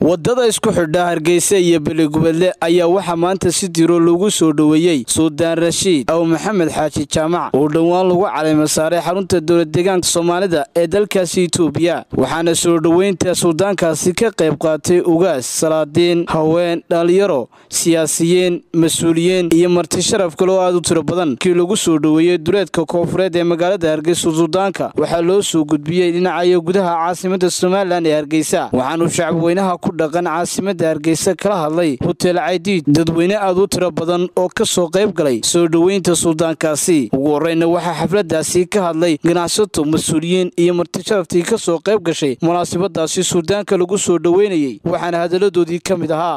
wadada isku xidha hargeysa iyo beligubadle ayaa waxaa maanta si diro lagu soo dhoweeyey suldaan rashiid aw maxamed xaaji jaamac oo dhowaan lagu caleyma saaray xarunta dowlad deegaanka soomaalida ee dalkaasi itoobiya waxaana soo dhoweynta suldaankaasi ka qayb qaatay ugaas salaadiin haween dhalinyaro siyaasiyiin mas-uuliyiin iyo marti sharaf kale oo aad u tiro badan kii lagu soo dhoweeyey duleedka koofureed ee magaalada hargeysa suldaanka waxaa loo soo gudbiyey dhinacayo gudaha caasimada somalilan ee hargeysa waxaanu shacabweynaha ku dhaqan caasimada hargeysa kala hadlay hotel caydiid dadweyne aad u tiro badan oo ka soo qayb galay soo dhoweynta suldaankaasi ugu horreyna waxaa xafladaasi ka hadlay ganacsato mas-uuliyiin iyo marti sharaftii ka soo qayb gashay munaasabadaasi suldaanka lagu soo dhoweynayey waxaana hadalladoodii ka mid ahaa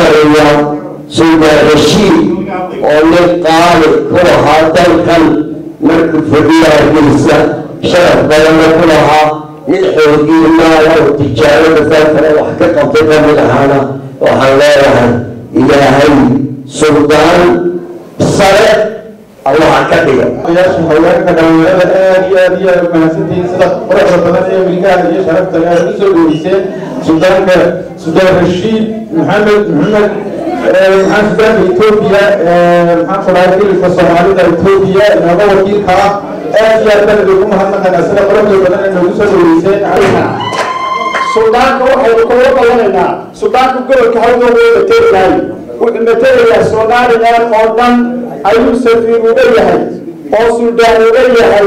suldaan rashiid oo nin qaali ku lahaa dalkan markuu fadhiya hargeysa sharaf badanna ku lahaa nin xoogii maala oo tijaarada dalkana wax ka qabtay ka mid ahaana waxaan leeyahay ilaahay suldaan sare allaha ka dhiga odayaasha haweenka dhalinyarada aad iyo aad iyo aad mahadsantihiin sida quruxda badan ee milgaha iyo sharafta aad u soo dhoweyseen suldaanka suldaan rashiid maxamed maxamed maxaan sudaanka etoobiya maxaan ku dhahay hilibka soomaalida etoobiya inooga wakiilka ah aad iyo aad baan idinku mahadnaqaynaa sida quruxda badan ee noogu soo dhoweyseen suldaanka waxaynu kaga qabanaynaa suldaanka gobolka hawda wuu matelayahay wuxuu matelayaa somalilan oo dhan ayuu safiir uga yahay oo suldaan uga yahay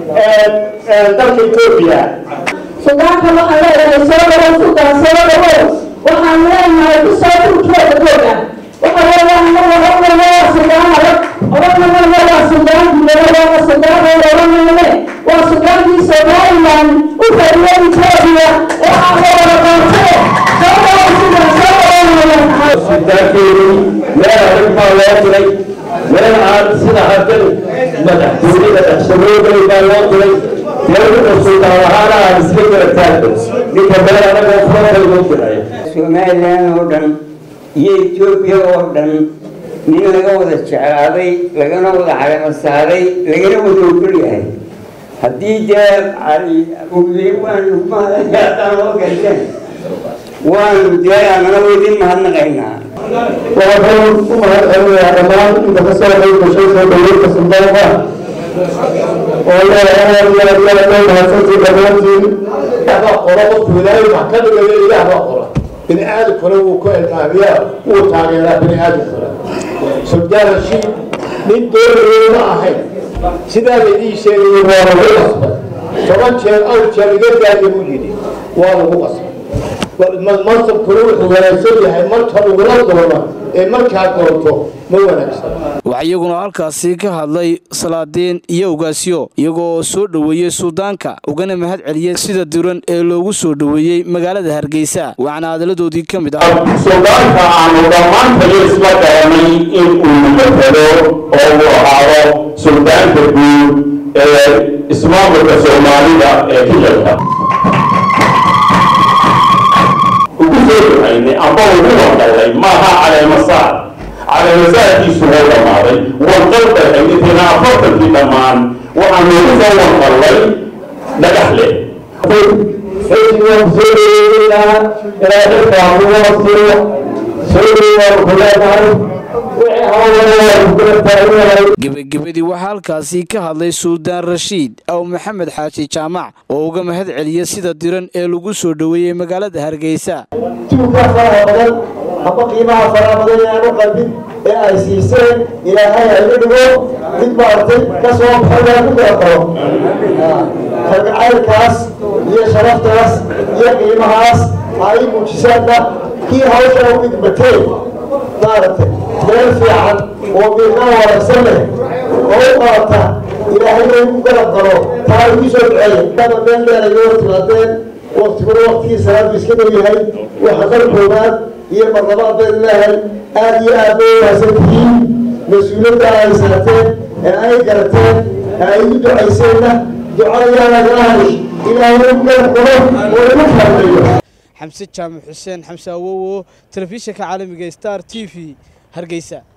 dalka etoobiya suldaanka waxaan leeyahay soo dhawow suldaan soo dhawow waxaan leenahay ku soo turkeeda googa waxa weeyaan marna odhanayna waa suldaan adag odhanayna waa suldaan gudaha waa suldaan oo odhanayne waa suldaankii somaliland u fadhiya etoobiya ee aan la wada qaatee soo dhawow suldaan soo dhawow suldaankeedii meel adag baa loo diray meel aan sida haddan madaxtooyada dhexsharoogay baa loo diray meel wuxuu suldaan lahaana aan iska gara taagno ninka meel adag oo furantay loo diray somalilan oo dhan iyo etoobiya oo dhan nin laga wada jeclaaday lagana wada calamo saaray lagana wada ogol yahay haddii dee waanu mahadaan loo gashan waanu dee anana weydin mahadnaqaynaa waxaan u mahad celinayaa dhammaan inta ka soo qayb gashay soo dhoweynta suldaanka oo leeyahay aad iyo aad iyo aad bay mahadsantii dhammaantiin baa qolo qofku ilaahay wax ka dhigaya ilaah baa qola bini aadamkuna wuu ku ilmaamiyaa wuu taageeraa bini aadamkuna suldaan rashiid nin doonayay ma ahayn sidaa laydii sheegayay waa lagu qasbay toban jeer awr jeer iga daaya buu yidhi waa lagu qasbay mansabkuna wuxuu wanaagsan yahay marka ugula doono ee markaad doonto ma wanaagsan waxaa iyaguna halkaasi ka hadlay salaadiin iyo ugaasyo iyagoo soo dhoweeyey suldaanka ugana mahad celiyey sida diran ee loogu soo dhoweeyey magaalada hargeysa waxaana hadalladoodii ka mid ah suldaanka aanu dhammaantayo isla garanay in uu matalo oo uu ahaado suldaanka guud ee ismaamulka soomaalida ee kilalka ugu soo ducaynay amba ugu wandallay maaha caleemasaar caleemasaarkiisu wuu dhammaaday wandaldahay intina afartankii dhammaan waxaan ugu soo wandallay dhagax leh gebagabadii waxaa halkaasi ka hadlay suldaan rashiid aw maxamed xaaji jaamac oo uga mahad celiyey sida diran ee lagu soo dhoweeyey magaalada hargeysa tuuka faraha badan amba qiimaha faraha badan ee aan u qalbin ee ay siiseen ilaahay ha iga dhigo mid maaragtay ka soo baxay ku kala qabo kalgacaylkaas iyo sharaftaas iyo qiimahaas ay muujisaanna kii hawsha u idmateen maaragtay meel fiican oo miiqa wanaagsan leh oo u qaata ilaahay inuu garab galo taa igu soo duceeya daba meel dheer ay hor timaadeen waktiguna waktigii salaadu iska dhow yahay waxa mar koobaad iyo marlabaad bayn leehay aad iyo aad bay wanaagsan tihiin mas-uuliyadda ay saateen ee ay garateen ee ay u ducayseenna ducadayaa lagala halish ilaahay u garab galo oo igu kaalmeeyo xamse jaamac xuseen xamse awowo telefishinka caalamiga star t v hargeysa